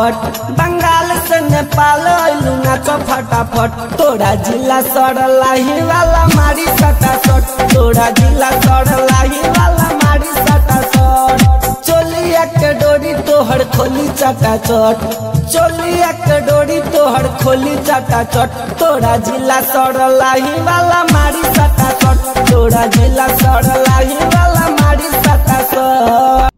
फटाफट बंगाल से नेपाल अइलू नाच फटाफट तोरा जिला सड़लाही वाला मारी सटासट तोरा जिला सड़लाही वाला मारी सटासट चोलिया के डोरी तोहर खोली चटाचट चोलिया के डोरी तोहर खोली चटाचट तोरा जिला सड़लाही वाला मारी सटासट तोरा जिला सड़लाही वाला मारी सटासट